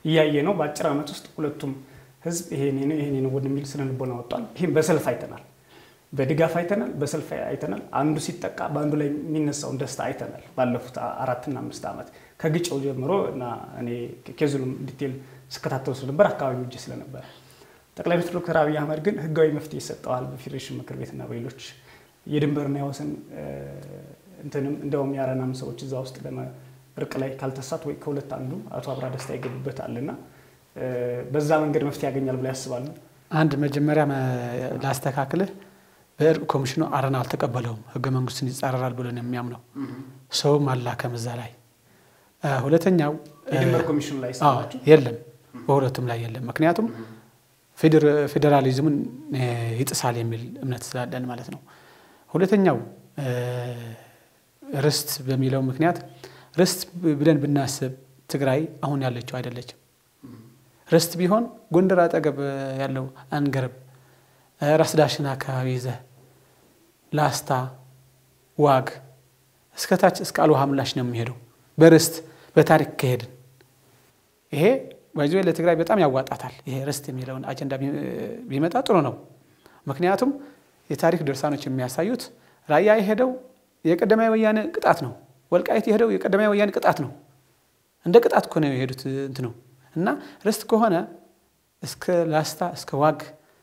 እያየ ነው። በአጭር ዓመት ውስጥ ሁለቱም ህዝብ ይሄኔ ነው ይሄኔ ነው ወደሚል ስነ ልቦና ወጥቷል። ይህም በሰልፍ አይተናል፣ በድጋፍ አይተናል፣ በሰልፍ አይተናል። አንዱ ሲጠቃ በአንዱ ላይ የሚነሳውን ደስታ አይተናል። ባለፉት አራትና አምስት ዓመት ከግጭው ጀምሮ እና እኔ ኬዙንም ዲቴል ስከታተሉ ስለነበር አካባቢው እጅ ስለነበረ ጠቅላይ ሚኒስትር ዶክተር አብይ አህመድ ግን ህጋዊ መፍትሄ ይሰጠዋል በፌዴሬሽን ምክር ቤትና በሌሎች የድንበርና የወሰን እንትንም እንደውም የአረናም ሰዎች እዛ ውስጥ እርቅ ላይ ካልተሳት ወይ ከሁለት አንዱ አቶ አብራ ደስታ ይገቡበታልና በዛ መንገድ መፍትሄ ያገኛል ብላ ያስባሉ? አንድ መጀመሪያ ላስተካክልህ፣ በእርቅ ኮሚሽኑ አረና አልተቀበለውም። ህገ መንግስቱን ይጻረራል ብሎ ነው የሚያምነው። ሰውም አላከም እዛ ላይ። ሁለተኛው የድንበር ኮሚሽኑ ላይ ሰማችሁ? የለም፣ በሁለቱም ላይ የለም። ምክንያቱም ፌዴራሊዝሙን ይጥሳል የሚል እምነት ስላለን ማለት ነው። ሁለተኛው ርስት በሚለው ምክንያት ርስት ብለን ብናስብ ትግራይ አሁን ያለችው አይደለችም። ርስት ቢሆን ጎንደር አጠገብ ያለው አንገረብ፣ ራስ ዳሽን አካባቢ ይዘህ ላስታ፣ ዋግ እስከታች እስከ አልውሃ ምላሽ ነው የሚሄደው በርስት በታሪክ ከሄድን ይሄ ባይዞ ለትግራይ በጣም ያዋጣታል። ይሄ ርስት የሚለውን አጀንዳ ቢመጣ ጥሩ ነው። ምክንያቱም የታሪክ ድርሳኖች የሚያሳዩት ራያ የሄደው የቀዳማዊ ወያኔ ቅጣት ነው። ወልቃይት የሄደው የቀዳማዊ ወያኔ ቅጣት ነው። እንደ ቅጣት እኮ ነው የሄዱት እንት ነው እና ርስት ከሆነ እስከ ላስታ እስከ ዋግ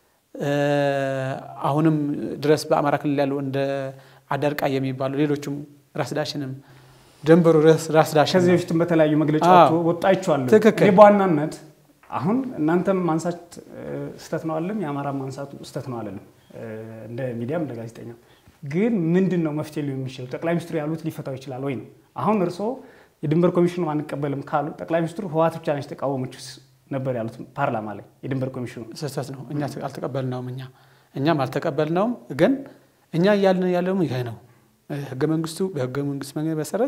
አሁንም ድረስ በአማራ ክልል ያሉ እንደ አዳርቃ የሚባሉ ሌሎቹም ራስ ዳሽንም ደንበሩ ራስ ዳሽን ከዚህ በፊትም በተለያዩ መግለጫዎች ወጣችኋለሁ። ትክክል። እኔ በዋናነት አሁን እናንተም ማንሳት ስህተት ነው አለም የአማራ ማንሳቱ ስህተት ነው አለንም እንደ ሚዲያም እንደ ጋዜጠኛ ግን ምንድን ነው መፍትሄ ሊሆን የሚችለው? ጠቅላይ ሚኒስትሩ ያሉት ሊፈታው ይችላል ወይ ነው። አሁን እርስዎ የድንበር ኮሚሽኑ አንቀበልም ካሉ ጠቅላይ ሚኒስትሩ ህወሓት ብቻ ነች ተቃወመች ነበር ያሉት ፓርላማ ላይ የድንበር ኮሚሽኑ ስህተት ነው። እኛ አልተቀበልነውም። እኛ እኛም አልተቀበልነውም። ግን እኛ እያልን ያለውም ይሄ ነው። ህገ መንግስቱ በህገ መንግስት መንገድ መሰረት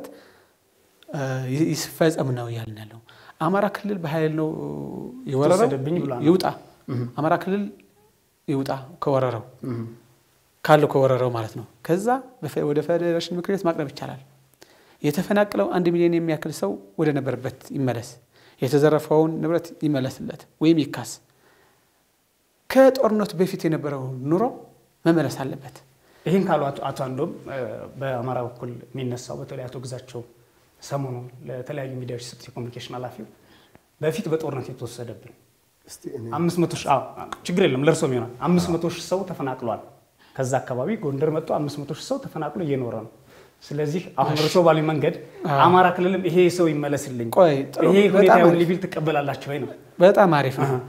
ይፈጸም ነው እያልን ያለው። አማራ ክልል በኃይል ነው የወረረው፣ ተወሰደብኝ ብሏል። ይውጣ። አማራ ክልል ይውጣ ከወረረው ካለው ከወረረው ማለት ነው። ከዛ ወደ ፌዴሬሽን ምክር ቤት ማቅረብ ይቻላል። የተፈናቀለው አንድ ሚሊዮን የሚያክል ሰው ወደ ነበረበት ይመለስ፣ የተዘረፈውን ንብረት ይመለስለት ወይም ይካስ። ከጦርነቱ በፊት የነበረው ኑሮ መመለስ አለበት። ይህን ካሉ አቶ አንዶም በአማራ በኩል የሚነሳው በተለይ አቶ ግዛቸው ሰሞኑን ለተለያዩ ሚዲያዎች የሰጡት የኮሚኒኬሽን ኃላፊው በፊት በጦርነት የተወሰደብን አምስት መቶ ሺህ ችግር የለም ለእርሶም ይሆናል አምስት መቶ ሺህ ሰው ተፈናቅሏል። ከዛ አካባቢ ጎንደር መጥቶ አምስት መቶ ሺህ ሰው ተፈናቅሎ እየኖረ ነው። ስለዚህ አሁን እርሶ ባሉኝ መንገድ አማራ ክልልም ይሄ ሰው ይመለስልኝ፣ ቆይ ጥሩ፣ ይሄ ሁኔታ በጣም ይሁን አሪፍ። ሊቢል ትቀበላላችሁ ወይ ነው? በጣም አሪፍ ነው።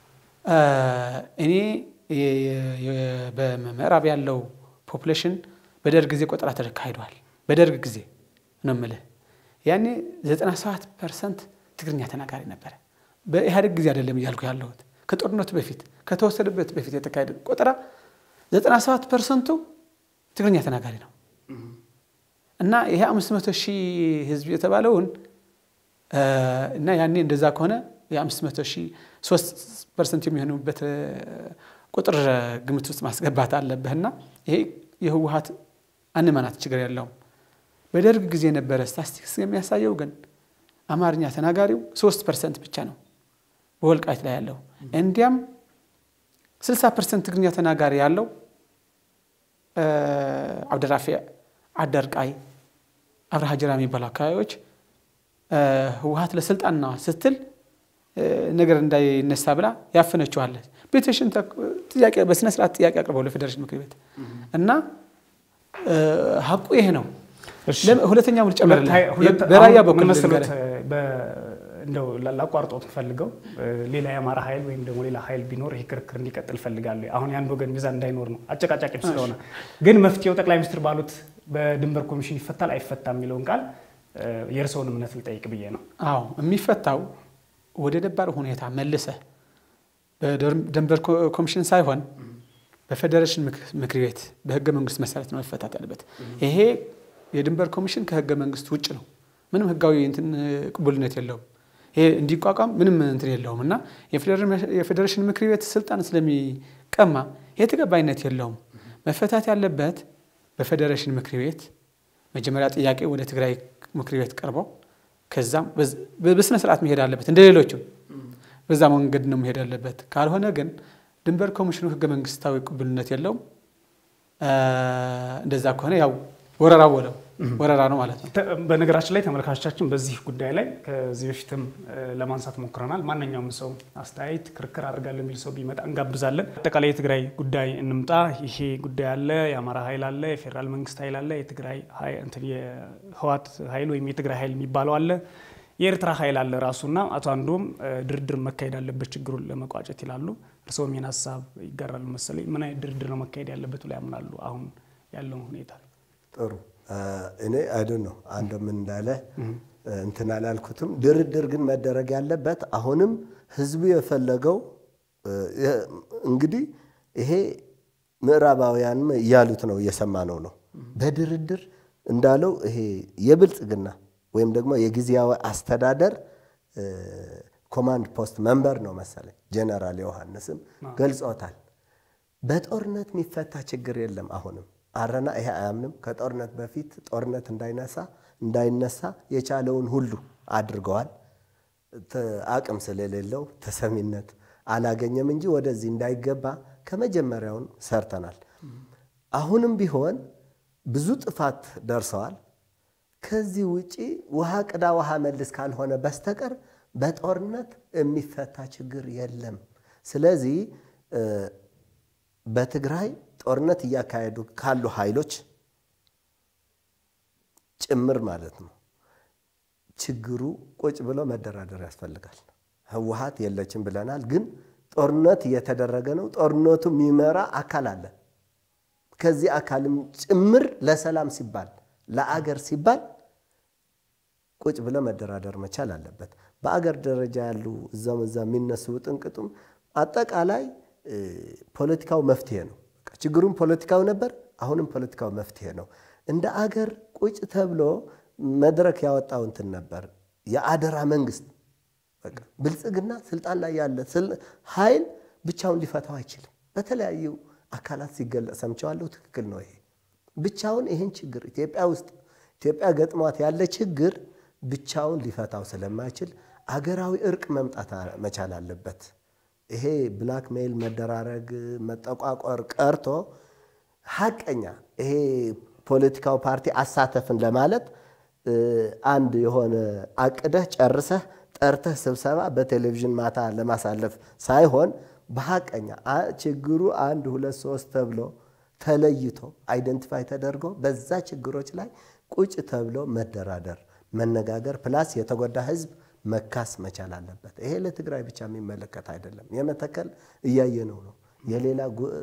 እኔ የ- የ- በምዕራብ ያለው ፖፑሌሽን በደርግ ጊዜ ቆጠራ ተካሂዷል። በደርግ ጊዜ ነው የምልህ። ያኔ 97 ፐርሰንት ትግርኛ ተናጋሪ ነበረ። በኢህአዴግ ጊዜ አይደለም እያልኩ ያለሁት ከጦርነቱ በፊት ከተወሰደበት በፊት የተካሄደ ቆጠራ 97 ፐርሰንቱ ትግርኛ ተናጋሪ ነው። እና ይሄ 500 ሺህ ህዝብ የተባለውን እና ያኔ እንደዛ ከሆነ የ500 ሺህ 3 ፐርሰንት የሚሆኑበት ቁጥር ግምት ውስጥ ማስገባት አለብህና ይሄ የህወሀት አንመናት ችግር የለውም። በደርግ ጊዜ የነበረ ስታስቲክስ የሚያሳየው ግን አማርኛ ተናጋሪው 3 ፐርሰንት ብቻ ነው በወልቃይት ላይ ያለው። እንዲያም 60 ፐርሰንት ትግርኛ ተናጋሪ ያለው አብደራፊ፣ አደርቃይ፣ አብርሃ ጅራ የሚባሉ አካባቢዎች ህወሀት ለስልጣንና ስትል ነገር እንዳይነሳ ብላ ያፈነችዋለች። ፔቲሽን ጥያቄ በስነ ስርዓት ጥያቄ አቅርበው ለፌዴሬሽን ምክር ቤት እና ሀቁ ይሄ ነው። ሁለተኛው ልጨምርልህ፣ በራያ በኩል መሰረት እንደው ላቋርጦት ፈልገው ሌላ የአማራ ኃይል ወይም ደግሞ ሌላ ኃይል ቢኖር ይሄ ክርክር እንዲቀጥል ፈልጋለሁ። አሁን የአንድ ወገን ሚዛን እንዳይኖር ነው፣ አጨቃጫቂም ስለሆነ። ግን መፍትሄው ጠቅላይ ሚኒስትር ባሉት በድንበር ኮሚሽን ይፈታል አይፈታም የሚለውን ቃል የእርስዎን እምነት ልጠይቅ ብዬ ነው። አዎ የሚፈታው ወደ ነባር ሁኔታ መልሰህ በድንበር ኮሚሽን ሳይሆን በፌዴሬሽን ምክር ቤት በህገ መንግስት መሰረት ነው መፈታት ያለበት። ይሄ የድንበር ኮሚሽን ከህገ መንግስት ውጭ ነው። ምንም ህጋዊ እንትን ቅቡልነት የለውም። ይሄ እንዲቋቋም ምንም እንትን የለውም እና የፌዴሬሽን ምክር ቤት ስልጣን ስለሚቀማ ይሄ ተቀባይነት የለውም። መፈታት ያለበት በፌዴሬሽን ምክር ቤት መጀመሪያ ጥያቄ ወደ ትግራይ ምክር ቤት ቀርበው ከዛም በስነ ስርዓት መሄድ አለበት እንደ ሌሎችም በዛ መንገድ ነው መሄድ ያለበት። ካልሆነ ግን ድንበር ኮሚሽኑ ህገ መንግስታዊ ቅቡልነት የለውም። እንደዛ ከሆነ ያው ወረራ ወለው ወረራ ነው ማለት ነው። በነገራችን ላይ ተመልካቾቻችን በዚህ ጉዳይ ላይ ከዚህ በፊትም ለማንሳት ሞክረናል። ማንኛውም ሰው አስተያየት፣ ክርክር አድርጋለሁ የሚል ሰው ቢመጣ እንጋብዛለን። አጠቃላይ የትግራይ ጉዳይ እንምጣ። ይሄ ጉዳይ አለ፣ የአማራ ኃይል አለ፣ የፌዴራል መንግስት ኃይል አለ፣ የትግራይ የህዋት ኃይል ወይም የትግራይ ኃይል የሚባለው አለ፣ የኤርትራ ኃይል አለ ራሱና አቶ አንዱም ድርድር መካሄድ አለበት ችግሩን ለመቋጨት ይላሉ። እርስዎም ይህን ሀሳብ ይጋራሉ መሰለኝ። ምን አይነት ድርድር ነው መካሄድ ያለበት ብላ ያምናሉ? አሁን ያለውን ሁኔታ ጥሩ እኔ አይደን ነው አንድ ምን እንዳለ እንትን አላልኩትም። ድርድር ግን መደረግ ያለበት አሁንም ህዝቡ የፈለገው እንግዲህ ይሄ ምዕራባውያንም እያሉት ነው እየሰማነው ነው። በድርድር እንዳለው ይሄ የብልጽግና ወይም ደግሞ የጊዜያዊ አስተዳደር ኮማንድ ፖስት መንበር ነው መሰለኝ ጀነራል ዮሐንስም ገልጾታል። በጦርነት የሚፈታ ችግር የለም አሁንም አረና ይሄ አያምንም። ከጦርነት በፊት ጦርነት እንዳይነሳ እንዳይነሳ የቻለውን ሁሉ አድርገዋል። አቅም ስለሌለው ተሰሚነት አላገኘም እንጂ ወደዚህ እንዳይገባ ከመጀመሪያውን ሰርተናል። አሁንም ቢሆን ብዙ ጥፋት ደርሰዋል። ከዚህ ውጪ ውሃ ቅዳ ውሃ መልስ ካልሆነ በስተቀር በጦርነት የሚፈታ ችግር የለም። ስለዚህ በትግራይ ጦርነት እያካሄዱ ካሉ ኃይሎች ጭምር ማለት ነው ችግሩ ቁጭ ብሎ መደራደር ያስፈልጋል። ህወሓት የለችም ብለናል፣ ግን ጦርነት እየተደረገ ነው። ጦርነቱ የሚመራ አካል አለ። ከዚህ አካልም ጭምር ለሰላም ሲባል ለአገር ሲባል ቁጭ ብሎ መደራደር መቻል አለበት። በአገር ደረጃ ያሉ እዛም እዛ የሚነሱ ጥንቅጡም አጠቃላይ ፖለቲካው መፍትሄ ነው። ችግሩም ፖለቲካው ነበር፣ አሁንም ፖለቲካው መፍትሄ ነው። እንደ አገር ቁጭ ተብሎ መድረክ ያወጣው እንትን ነበር የአደራ መንግስት። በቃ ብልጽግና ስልጣን ላይ ያለ ኃይል ብቻውን ሊፈታው አይችልም። በተለያዩ አካላት ሲገለጽ ሰምቸዋለሁ። ትክክል ነው። ይሄ ብቻውን ይህን ችግር ኢትዮጵያ ውስጥ ኢትዮጵያ ገጥሟት ያለ ችግር ብቻውን ሊፈታው ስለማይችል አገራዊ እርቅ መምጣት መቻል አለበት። ይሄ ብላክ ሜይል መደራረግ መጠቋቆር ቀርቶ ሀቀኛ ይሄ ፖለቲካው ፓርቲ አሳተፍን ለማለት አንድ የሆነ አቅደህ ጨርሰህ ጠርተህ ስብሰባ በቴሌቪዥን ማታ ለማሳለፍ ሳይሆን በሀቀኛ ችግሩ አንድ ሁለት ሶስት ተብሎ ተለይቶ አይደንቲፋይ ተደርጎ በዛ ችግሮች ላይ ቁጭ ተብሎ መደራደር፣ መነጋገር ፕላስ የተጎዳ ህዝብ መካስ መቻል አለበት። ይሄ ለትግራይ ብቻ የሚመለከት አይደለም። የመተከል እያየነው ነው። የሌላ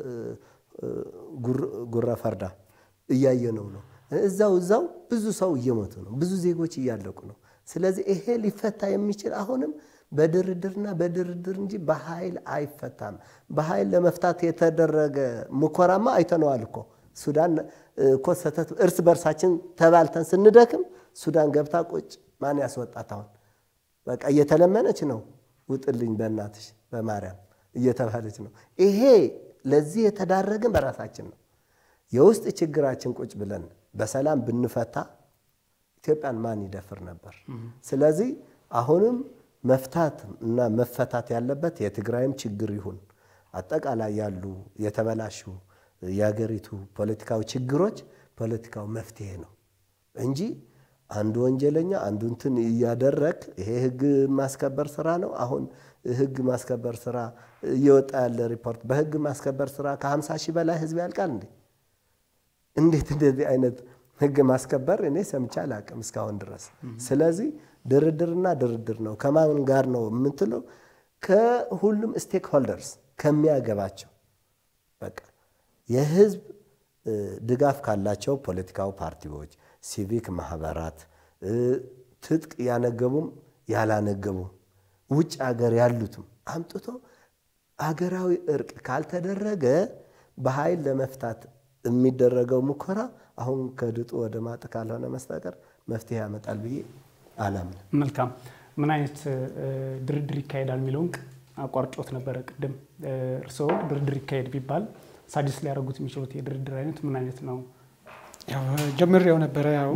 ጉራ ፈርዳ እያየነው ነው። እዛው እዛው ብዙ ሰው እየሞቱ ነው። ብዙ ዜጎች እያለቁ ነው። ስለዚህ ይሄ ሊፈታ የሚችል አሁንም በድርድርና በድርድር እንጂ በኃይል አይፈታም። በኃይል ለመፍታት የተደረገ ሙከራማ አይተነዋል እኮ ሱዳን እኮ ሰተት እርስ በርሳችን ተባልተን ስንደክም ሱዳን ገብታ ቁጭ ማን ያስወጣት? አሁን በቃ እየተለመነች ነው። ውጥልኝ በእናትሽ በማርያም እየተባለች ነው። ይሄ ለዚህ የተዳረግን በራሳችን ነው። የውስጥ ችግራችን ቁጭ ብለን በሰላም ብንፈታ ኢትዮጵያን ማን ይደፍር ነበር? ስለዚህ አሁንም መፍታት እና መፈታት ያለበት የትግራይም ችግር ይሁን አጠቃላይ ያሉ የተበላሹ የሀገሪቱ ፖለቲካዊ ችግሮች ፖለቲካው መፍትሄ ነው እንጂ አንዱ ወንጀለኛ አንዱ እንትን እያደረግ ይሄ ህግ ማስከበር ስራ ነው። አሁን ህግ ማስከበር ስራ እየወጣ ያለ ሪፖርት በህግ ማስከበር ስራ ከ50 ሺህ በላይ ህዝብ ያልቃል እንዴ? እንዴት እንደዚህ አይነት ህግ ማስከበር እኔ ሰምቼ አላቅም እስካሁን ድረስ። ስለዚህ ድርድርና ድርድር ነው። ከማን ጋር ነው የምትለው? ከሁሉም ስቴክ ሆልደርስ ከሚያገባቸው በቃ የህዝብ ድጋፍ ካላቸው ፖለቲካዊ ፓርቲዎች፣ ሲቪክ ማህበራት፣ ትጥቅ ያነገቡም ያላነገቡም ውጭ ሀገር ያሉትም አምጥቶ አገራዊ እርቅ ካልተደረገ በኃይል ለመፍታት የሚደረገው ሙከራ አሁን ከድጡ ወደ ማጥ ካልሆነ መስተቀር መፍትሄ ያመጣል ብዬ አላምንም። መልካም። ምን አይነት ድርድር ይካሄዳል የሚለውን አቋርጮት ነበረ ቅድም። እርስዎ ድርድር ይካሄድ ቢባል ሳዲስ ሊያደርጉት የሚችሉት የድርድር አይነት ምን አይነት ነው? ጀምሬው ነበረ። ያው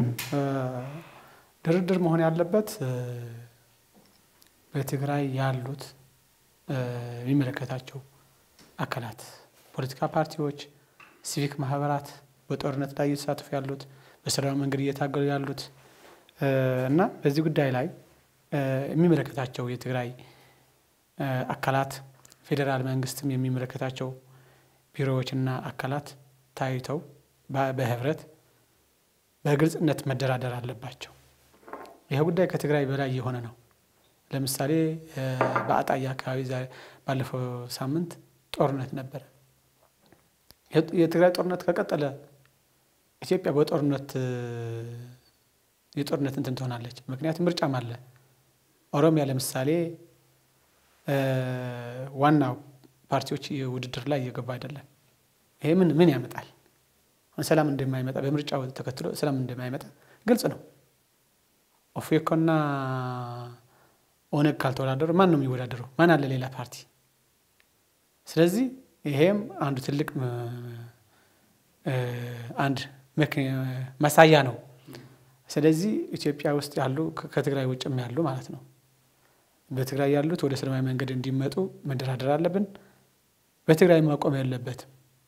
ድርድር መሆን ያለበት በትግራይ ያሉት የሚመለከታቸው አካላት፣ ፖለቲካ ፓርቲዎች፣ ሲቪክ ማህበራት በጦርነት ላይ እየተሳተፉ ያሉት በሰላማዊ መንገድ እየታገሉ ያሉት እና በዚህ ጉዳይ ላይ የሚመለከታቸው የትግራይ አካላት ፌዴራል መንግስትም የሚመለከታቸው ቢሮዎችና አካላት ታይተው በህብረት በግልጽነት መደራደር አለባቸው። ይህ ጉዳይ ከትግራይ በላይ የሆነ ነው። ለምሳሌ በአጣዬ አካባቢ ባለፈው ሳምንት ጦርነት ነበረ። የትግራይ ጦርነት ከቀጠለ ኢትዮጵያ በጦርነት የጦርነት እንትን ትሆናለች። ምክንያቱም ምርጫም አለ። ኦሮሚያ ለምሳሌ ዋናው ፓርቲዎች ውድድር ላይ እየገቡ አይደለም። ይሄ ምን ምን ያመጣል? ሰላም እንደማይመጣ በምርጫው ተከትሎ ሰላም እንደማይመጣ ግልጽ ነው። ኦፌኮና ኦነግ ካልተወዳደሩ ማን ነው የሚወዳደረው? ማን አለ ሌላ ፓርቲ? ስለዚህ ይሄም አንዱ ትልቅ አንድ ማሳያ ነው። ስለዚህ ኢትዮጵያ ውስጥ ያሉ ከትግራይ ውጭም ያሉ ማለት ነው በትግራይ ያሉት ወደ ሰላማዊ መንገድ እንዲመጡ መደራደር አለብን። በትግራይ ማቆም ያለበትም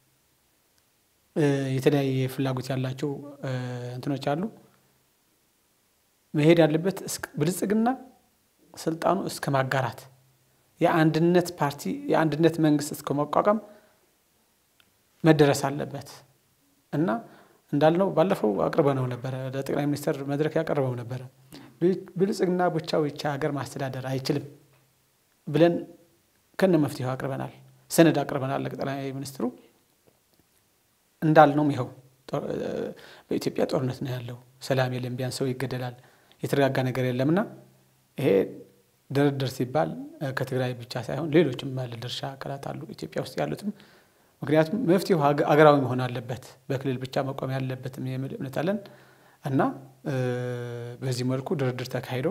የተለያየ ፍላጎት ያላቸው እንትኖች አሉ። መሄድ ያለበት ብልጽግና ስልጣኑ እስከ ማጋራት የአንድነት ፓርቲ የአንድነት መንግስት እስከ መቋቋም መደረስ አለበት እና እንዳልነው ባለፈው አቅርበነው ነበረ። ለጠቅላይ ሚኒስትር መድረክ ያቀርበው ነበረ። ብልጽግና ብቻው ይቻ ሀገር ማስተዳደር አይችልም ብለን ከነ መፍትሄው አቅርበናል። ሰነድ አቅርበናል ለጠቅላይ ሚኒስትሩ። እንዳልነውም ይኸው በኢትዮጵያ ጦርነት ነው ያለው፣ ሰላም የለም፣ ቢያንስ ሰው ይገደላል፣ የተረጋጋ ነገር የለምና ይሄ ድርድር ሲባል ከትግራይ ብቻ ሳይሆን ሌሎችም ባለድርሻ አካላት አሉ ኢትዮጵያ ውስጥ ያሉትም ምክንያቱም መፍትሄው አገራዊ መሆን አለበት፣ በክልል ብቻ መቆም ያለበትም የሚል እምነት አለን እና በዚህ መልኩ ድርድር ተካሂዶ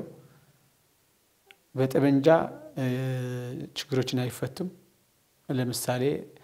በጠመንጃ ችግሮችን አይፈቱም። ለምሳሌ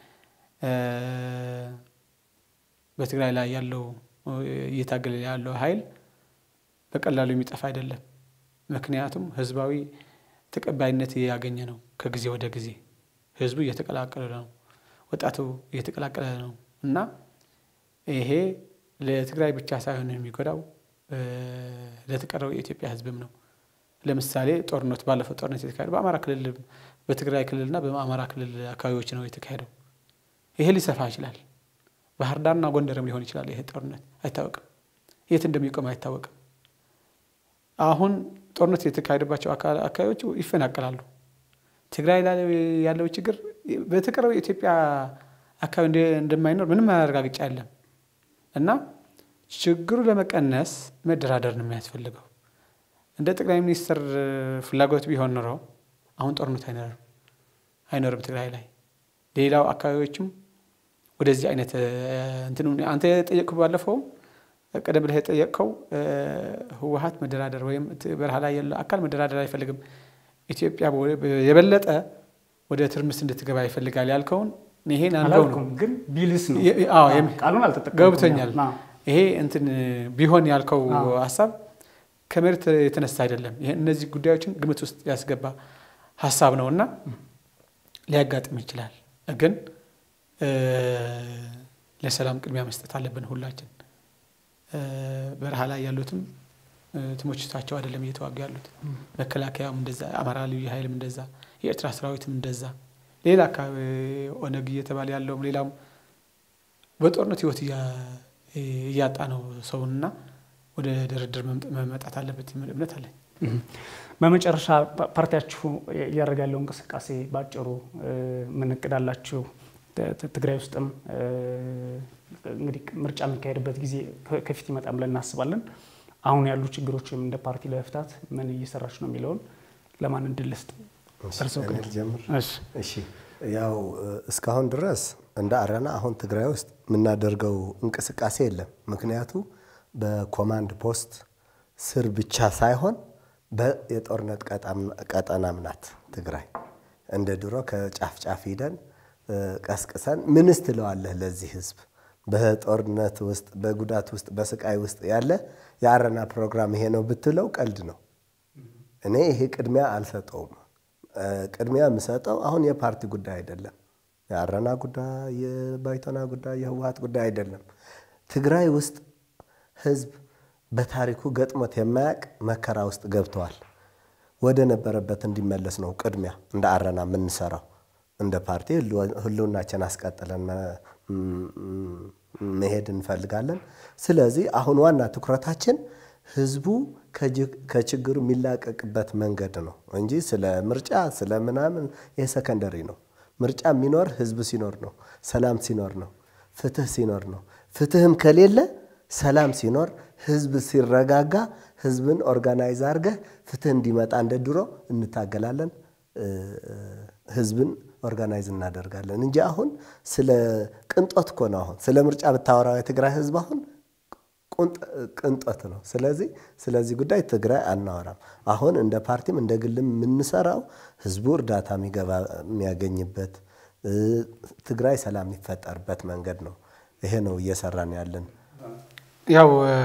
በትግራይ ላይ ያለው እየታገለ ያለው ኃይል በቀላሉ የሚጠፋ አይደለም። ምክንያቱም ህዝባዊ ተቀባይነት እያገኘ ነው። ከጊዜ ወደ ጊዜ ህዝቡ እየተቀላቀለ ነው። ወጣቱ እየተቀላቀለ ነው እና ይሄ ለትግራይ ብቻ ሳይሆን የሚጎዳው ለተቀረው የኢትዮጵያ ህዝብም ነው። ለምሳሌ ጦርነቱ ባለፈው ጦርነት የተካሄደው በአማራ ክልል በትግራይ ክልልና በአማራ ክልል አካባቢዎች ነው የተካሄደው። ይሄ ሊሰፋ ይችላል። ባህር ዳርና ጎንደርም ሊሆን ይችላል። ይሄ ጦርነት አይታወቅም፣ የት እንደሚቆም አይታወቅም። አሁን ጦርነት የተካሄደባቸው አካባቢዎች ይፈናቀላሉ። ትግራይ ላይ ያለው ችግር በተቀረው የኢትዮጵያ አካባቢ እንደማይኖር ምንም ማረጋገጫ የለም እና ችግሩ ለመቀነስ መደራደር ነው የሚያስፈልገው። እንደ ጠቅላይ ሚኒስትር ፍላጎት ቢሆን ኖሮ አሁን ጦርነት አይኖርም አይኖርም ትግራይ ላይ ሌላው አካባቢዎችም ወደዚህ አይነት እንትን አንተ የጠየቅኩ ባለፈውም ቀደም ብለህ የጠየቅከው ህወሀት መደራደር ወይም በረሃ ላይ ያለው አካል መደራደር አይፈልግም፣ ኢትዮጵያ የበለጠ ወደ ትርምስ እንድትገባ ይፈልጋል ያልከውን ይሄን አንገው ነው ግን ቢልስ ነው ቃሉን አልተጠቀምኩም። ገብቶኛል። ይሄ እንትን ቢሆን ያልከው ሀሳብ ከመሬት የተነሳ አይደለም። ይሄ እነዚህ ጉዳዮችን ግምት ውስጥ ያስገባ ሀሳብ ነው እና ሊያጋጥም ይችላል። ግን ለሰላም ቅድሚያ መስጠት አለብን ሁላችን። በረሃ ላይ ያሉትም ትሞችታቸው አይደለም እየተዋጉ ያሉት። መከላከያም እንደዛ፣ አማራ ልዩ ኃይልም እንደዛ፣ የኤርትራ ሰራዊትም እንደዛ፣ ሌላ አካባቢ ኦነግ እየተባለ ያለውም ሌላውም በጦርነት ህይወት እያጣ ነው ሰውንና ወደ ድርድር መመጣት አለበት የሚል እምነት አለኝ። በመጨረሻ ፓርቲያችሁ እያደረገ ያለው እንቅስቃሴ በአጭሩ ምን እቅድ አላችሁ? ትግራይ ውስጥም እንግዲህ ምርጫ የሚካሄድበት ጊዜ ከፊት ይመጣም ብለን እናስባለን። አሁን ያሉ ችግሮችም እንደ ፓርቲ ለመፍታት ምን እየሰራች ነው የሚለውን ለማን እድል ልስጥ? እሺ፣ ያው እስካሁን ድረስ እንደ አረና አሁን ትግራይ ውስጥ የምናደርገው እንቅስቃሴ የለም። ምክንያቱ በኮማንድ ፖስት ስር ብቻ ሳይሆን የጦርነት ቀጠናም ናት ትግራይ። እንደ ድሮ ከጫፍ ጫፍ ሂደን ቀስቅሰን ምንስ ትለዋለህ ለዚህ ህዝብ በጦርነት ውስጥ በጉዳት ውስጥ በስቃይ ውስጥ ያለ የአረና ፕሮግራም ይሄ ነው ብትለው ቀልድ ነው። እኔ ይሄ ቅድሚያ አልሰጠውም። ቅድሚያ የምሰጠው አሁን የፓርቲ ጉዳይ አይደለም። የአረና ጉዳይ፣ የባይቶና ጉዳይ፣ የህወሀት ጉዳይ አይደለም። ትግራይ ውስጥ ህዝብ በታሪኩ ገጥሞት የማያውቅ መከራ ውስጥ ገብተዋል። ወደ ነበረበት እንዲመለስ ነው ቅድሚያ እንደ አረና የምንሰራው። እንደ ፓርቲ ህልውናችን አስቀጥለን መሄድ እንፈልጋለን። ስለዚህ አሁን ዋና ትኩረታችን ህዝቡ ከችግሩ የሚላቀቅበት መንገድ ነው እንጂ ስለ ምርጫ ስለ ምናምን ይህ ሰከንደሪ ነው። ምርጫ የሚኖር ህዝብ ሲኖር ነው፣ ሰላም ሲኖር ነው፣ ፍትህ ሲኖር ነው። ፍትህም ከሌለ ሰላም ሲኖር ህዝብ ሲረጋጋ ህዝብን ኦርጋናይዝ አድርገህ ፍትህ እንዲመጣ እንደ ድሮ እንታገላለን። ህዝብን ኦርጋናይዝ እናደርጋለን እንጂ አሁን ስለ ቅንጦት እኮ ነው። አሁን ስለ ምርጫ ብታወራው የትግራይ ህዝብ አሁን ቅንጦት ነው። ስለዚህ ስለዚህ ጉዳይ ትግራይ አናወራም። አሁን እንደ ፓርቲም እንደ ግልም የምንሰራው ህዝቡ እርዳታ የሚገባ የሚያገኝበት ትግራይ ሰላም የሚፈጠርበት መንገድ ነው። ይሄ ነው እየሰራን ያለን። ያው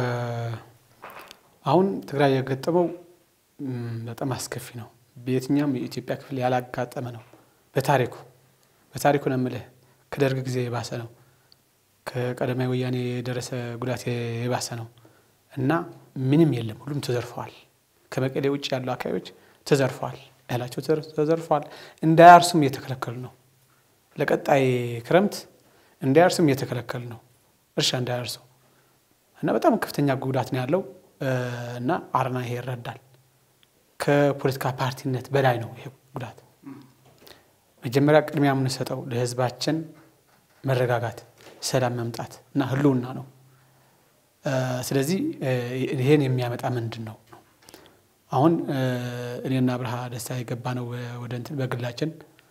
አሁን ትግራይ የገጠመው በጣም አስከፊ ነው። በየትኛውም የኢትዮጵያ ክፍል ያላጋጠመ ነው። በታሪኩ በታሪኩ ነው የምልህ ከደርግ ጊዜ የባሰ ነው። ከቀዳማዊ ወያኔ የደረሰ ጉዳት የባሰ ነው እና ምንም የለም። ሁሉም ተዘርፈዋል። ከመቀሌ ውጭ ያሉ አካባቢዎች ተዘርፈዋል። እህላቸው ተዘርፈዋል። እንዳያርሱም እየተከለከሉ ነው። ለቀጣይ ክረምት እንዳያርሱም እየተከለከሉ ነው። እርሻ እንዳያርሱ እና በጣም ከፍተኛ ጉዳት ነው ያለው እና አረና ይሄ ይረዳል። ከፖለቲካ ፓርቲነት በላይ ነው ይሄ ጉዳት። መጀመሪያ ቅድሚያ የምንሰጠው ለህዝባችን መረጋጋት፣ ሰላም መምጣት እና ህልውና ነው። ስለዚህ ይሄን የሚያመጣ ምንድን ነው ነው አሁን እኔና ብርሃ ደስታ የገባ ነው ወደ እንትን በግላችን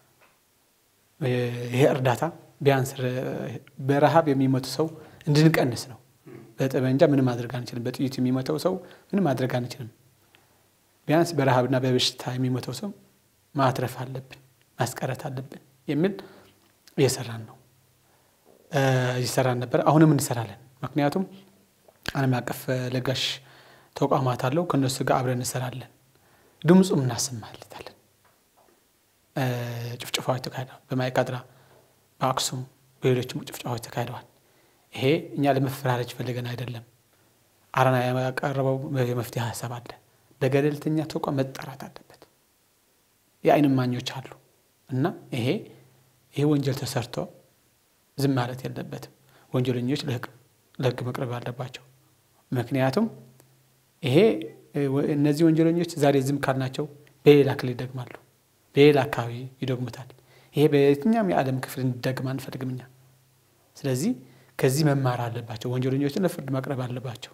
ይሄ እርዳታ ቢያንስ በረሃብ የሚሞቱ ሰው እንድንቀንስ ነው። በጠመንጃ ምንም ማድረግ አንችልም። በጥይት የሚሞተው ሰው ምንም ማድረግ አንችልም። ቢያንስ በረሃብና በበሽታ የሚሞተው ሰው ማትረፍ አለብን፣ ማስቀረት አለብን የሚል እየሰራን ነው እየሰራን ነበር። አሁንም እንሰራለን። ምክንያቱም ዓለም አቀፍ ለጋሽ ተቋማት አለው። ከእነሱ ጋር አብረን እንሰራለን። ድምፁም እናሰማለታለን። ጭፍጭፋዎች ተካሂደዋል። በማይካድራ በአክሱም በሌሎችም ጭፍጭፋዎች ተካሂደዋል። ይሄ እኛ ለመፈራረጅ ፈልገን አይደለም። አረና ያቀረበው የመፍትሄ ሀሳብ አለ። በገለልተኛ ተቋም መጣራት አለበት። የዓይን እማኞች አሉ እና ይሄ ይሄ ወንጀል ተሰርቶ ዝም ማለት የለበትም። ወንጀለኞች ለሕግ መቅረብ አለባቸው። ምክንያቱም ይሄ እነዚህ ወንጀለኞች ዛሬ ዝም ካልናቸው በሌላ ክልል ይደግማሉ፣ በሌላ አካባቢ ይደግሙታል። ይሄ በየትኛውም የዓለም ክፍል እንዲደግም አንፈልግም እኛ። ስለዚህ ከዚህ መማር አለባቸው። ወንጀለኞችን ለፍርድ ማቅረብ አለባቸው።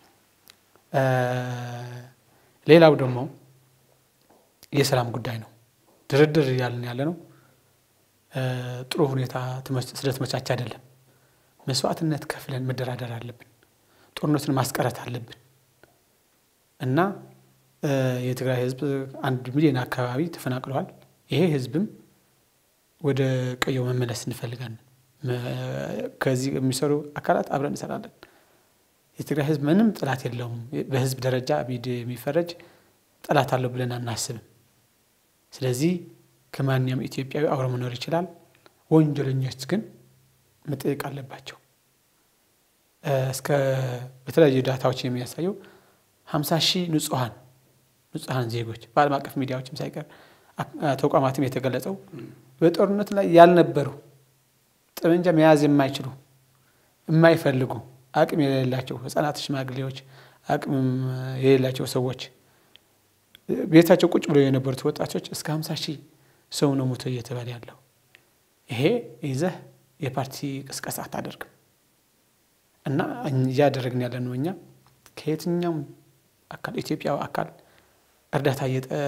ሌላው ደግሞ የሰላም ጉዳይ ነው። ድርድር እያልን ያለ ነው። ጥሩ ሁኔታ ስለተመቻቸ አይደለም። መስዋዕትነት ከፍለን መደራደር አለብን። ጦርነትን ማስቀረት አለብን እና የትግራይ ህዝብ አንድ ሚሊዮን አካባቢ ተፈናቅለዋል። ይሄ ህዝብም ወደ ቀየው መመለስ እንፈልጋለን። ከዚህ የሚሰሩ አካላት አብረን እንሰራለን። የትግራይ ህዝብ ምንም ጠላት የለውም። በህዝብ ደረጃ የሚፈረጅ ጠላት አለው ብለን አናስብም። ስለዚህ ከማንኛውም ኢትዮጵያዊ አብሮ መኖር ይችላል። ወንጀለኞች ግን መጠየቅ አለባቸው። እስከ በተለያዩ ዳታዎች የሚያሳየው ሀምሳ ሺህ ንጹሐን ንጹሐን ዜጎች በዓለም አቀፍ ሚዲያዎችም ሳይቀር ተቋማትም የተገለጸው በጦርነት ላይ ያልነበሩ ጠመንጃ መያዝ የማይችሉ የማይፈልጉ አቅም የሌላቸው ህጻናት፣ ሽማግሌዎች፣ አቅም የሌላቸው ሰዎች ቤታቸው ቁጭ ብለው የነበሩት ወጣቶች እስከ ሀምሳ ሺህ ሰው ነው ሞቶ እየተባለ ያለው። ይሄ ይዘህ የፓርቲ ቅስቀሳ አታደርግም እና እያደረግን ያለ ነው። እኛ ከየትኛውም አካል ኢትዮጵያዊ አካል እርዳታ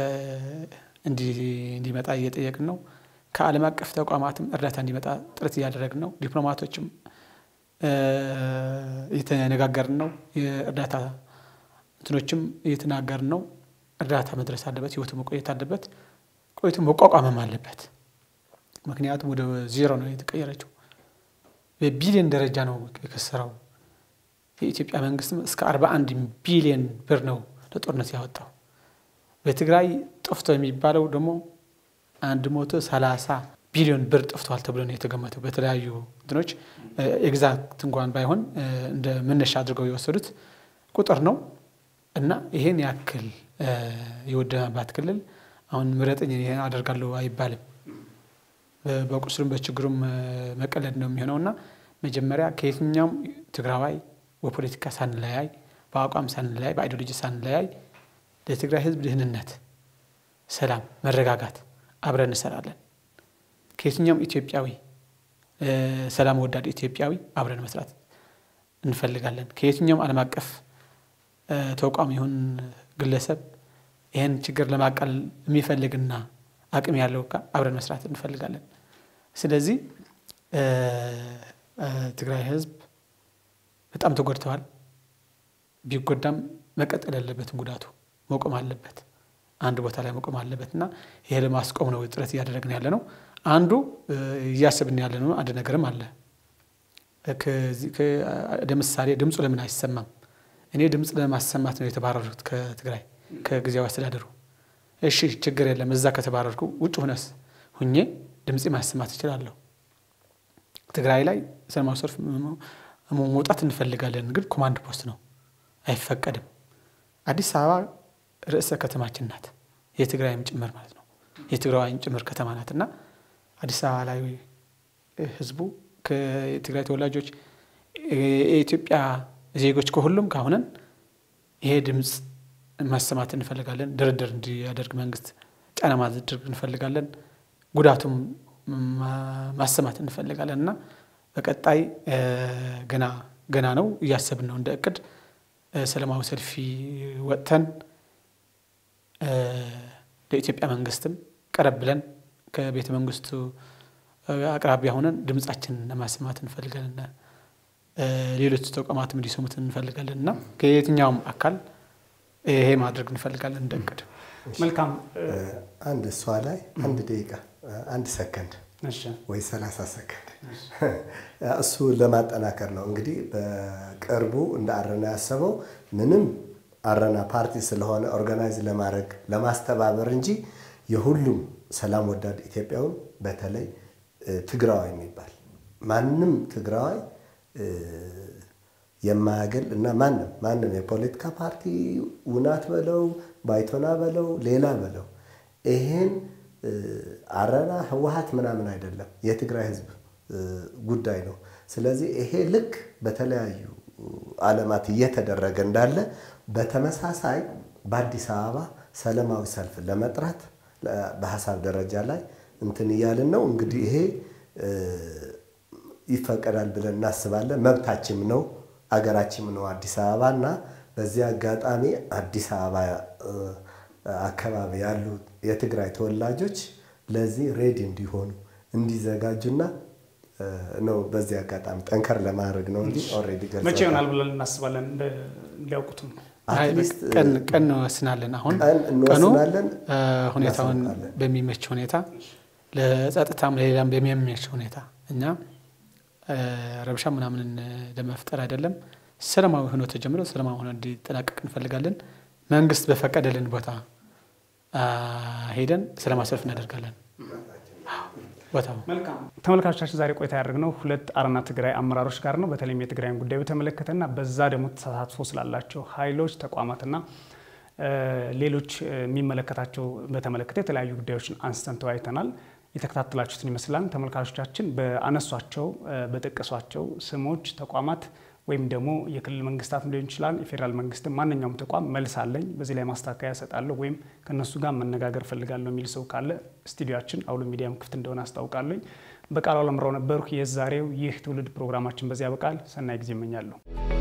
እንዲመጣ እየጠየቅን ነው። ከዓለም አቀፍ ተቋማትም እርዳታ እንዲመጣ ጥረት እያደረግን ነው። ዲፕሎማቶችም እየተነጋገርን ነው። የእርዳታ እንትኖችም እየተናገርን ነው። እርዳታ መድረስ አለበት። ህይወቱ መቆየት አለበት። ቆይቶ መቋቋምም አለበት። ምክንያቱም ወደ ዜሮ ነው የተቀየረችው። በቢሊዮን ደረጃ ነው የከሰረው። የኢትዮጵያ መንግስትም እስከ 41 ቢሊዮን ብር ነው ለጦርነት ያወጣው። በትግራይ ጠፍቶ የሚባለው ደግሞ አንድ መቶ ሰላሳ ቢሊዮን ብር ጠፍቷል ተብሎ ነው የተገመተው። በተለያዩ እንትኖች ኤግዛክት እንኳን ባይሆን እንደ መነሻ አድርገው የወሰዱት ቁጥር ነው እና ይሄን ያክል የወደመባት ክልል አሁን ምረጥኝ ይሄን አደርጋለሁ አይባልም። በቁስሉም በችግሩም መቀለድ ነው የሚሆነው እና መጀመሪያ ከየትኛውም ትግራዋይ በፖለቲካ ሳንለያይ፣ በአቋም ሳንለያይ፣ በአይዲዮሎጂ ሳንለያይ ለትግራይ ሕዝብ ድህንነት፣ ሰላም፣ መረጋጋት አብረን እንሰራለን። ከየትኛውም ኢትዮጵያዊ ሰላም ወዳድ ኢትዮጵያዊ አብረን መስራት እንፈልጋለን። ከየትኛውም ዓለም አቀፍ ተቋም ይሁን ግለሰብ ይህን ችግር ለማቃለል የሚፈልግና አቅም ያለው አብረን መስራት እንፈልጋለን። ስለዚህ ትግራይ ህዝብ በጣም ተጎድተዋል። ቢጎዳም መቀጠል ያለበትም ጉዳቱ መቆም አለበት፣ አንድ ቦታ ላይ መቆም አለበት እና ይሄ ለማስቆም ነው ጥረት እያደረግን ያለ ነው። አንዱ እያስብን ያለ ነው። አንድ ነገርም አለ። ለምሳሌ ድምፁ ለምን አይሰማም? እኔ ድምፅ ለማሰማት ነው የተባረሩት ከትግራይ ከጊዜያዊ አስተዳደሩ። እሺ ችግር የለም እዛ ከተባረርኩ ውጭ ሁነስ ሁኜ ድምፄ ማሰማት እችላለሁ። ትግራይ ላይ ሰላማዊ ሰልፍ መውጣት እንፈልጋለን፣ ግን ኮማንድ ፖስት ነው አይፈቀድም። አዲስ አበባ ርዕሰ ከተማችን ናት፣ የትግራይም ጭምር ማለት ነው የትግራዋይም ጭምር ከተማ ናት እና አዲስ አበባ ላይ ህዝቡ ከትግራይ ተወላጆች የኢትዮጵያ ዜጎች ከሁሉም ካሁነን ይሄ ድምፅ ማሰማት እንፈልጋለን። ድርድር እንዲያደርግ መንግስት ጫና ማድረግ እንፈልጋለን። ጉዳቱም ማሰማት እንፈልጋለን እና በቀጣይ ገና ገና ነው እያሰብን ነው እንደ እቅድ ሰላማዊ ሰልፊ ወጥተን ለኢትዮጵያ መንግስትም ቀረብ ብለን ከቤተ መንግስቱ አቅራቢያ ሆነን ድምፃችን ለማሰማት እንፈልጋለን። ሌሎች ተቋማትም እንዲሰሙት እንፈልጋለን እና ከየትኛውም አካል ይሄ ማድረግ እንፈልጋለን እንደ እቅድ። መልካም አንድ እሷ ላይ አንድ ደቂቃ አንድ ሰከንድ ወይ ሰላሳ ሰከንድ እሱ ለማጠናከር ነው እንግዲህ በቅርቡ እንደ አረና ያሰበው ምንም አረና ፓርቲ ስለሆነ ኦርጋናይዝ ለማድረግ ለማስተባበር እንጂ የሁሉም ሰላም ወዳድ ኢትዮጵያውን በተለይ ትግራዋይ የሚባል ማንም ትግራዋይ የማያገል እና ማንም ማንም የፖለቲካ ፓርቲ ውናት በለው ባይቶና በለው ሌላ በለው ይሄን አረና ህወሀት ምናምን አይደለም፣ የትግራይ ህዝብ ጉዳይ ነው። ስለዚህ ይሄ ልክ በተለያዩ ዓለማት እየተደረገ እንዳለ በተመሳሳይ በአዲስ አበባ ሰላማዊ ሰልፍ ለመጥራት በሀሳብ ደረጃ ላይ እንትን እያልን ነው። እንግዲህ ይሄ ይፈቀዳል ብለን እናስባለን። መብታችም ነው፣ አገራችም ነው አዲስ አበባ እና በዚህ አጋጣሚ አዲስ አበባ አካባቢ ያሉ የትግራይ ተወላጆች ለዚህ ሬዲ እንዲሆኑ እንዲዘጋጁና ነው። በዚህ አጋጣሚ ጠንከር ለማድረግ ነው እንጂ ኦልሬዲ መቼ ይሆናል ብለን እናስባለን እንዲያውቁትም ቀን ቀን እንወስናለን። አሁን ቀን እንወስናለን፣ ሁኔታውን እናሳውቃለን። በሚመች ሁኔታ ለጸጥታም ለሌላም በሚመች ሁኔታ እኛ ረብሻ ምናምን ለመፍጠር አይደለም። ሰላማዊ ሆኖ ተጀምሮ ሰላማዊ ሆኖ እንዲጠናቀቅ እንፈልጋለን። መንግስት በፈቀደልን ቦታ ሄደን ሰላማዊ ሰልፍ እናደርጋለን። ቦታው መልካም ተመልካቾቻችን ዛሬ ቆይታ ያደረግነው ሁለት አረና ትግራይ አመራሮች ጋር ነው። በተለይም የትግራይን ጉዳይ በተመለከተና በዛ ደግሞ ተሳትፎ ስላላቸው ኃይሎች ተቋማትና ሌሎች የሚመለከታቸው በተመለከተ የተለያዩ ጉዳዮችን አንስተን ተወያይተናል። የተከታተላችሁትን ይመስላል። ተመልካቾቻችን በአነሷቸው በጠቀሷቸው ስሞች ተቋማት ወይም ደግሞ የክልል መንግስታትም ሊሆን ይችላል የፌዴራል መንግስትም ማንኛውም ተቋም መልስ አለኝ በዚህ ላይ ማስተካከያ እሰጣለሁ ወይም ከእነሱ ጋር መነጋገር እፈልጋለሁ የሚል ሰው ካለ ስቱዲዮችን አውሎ ሚዲያም ክፍት እንደሆነ አስታውቃለኝ። በቃሉ አለምራው ነበርኩ። የዛሬው ይህ ትውልድ ፕሮግራማችን በዚያ ያበቃል። ሰናይ ጊዜ እመኛለሁ።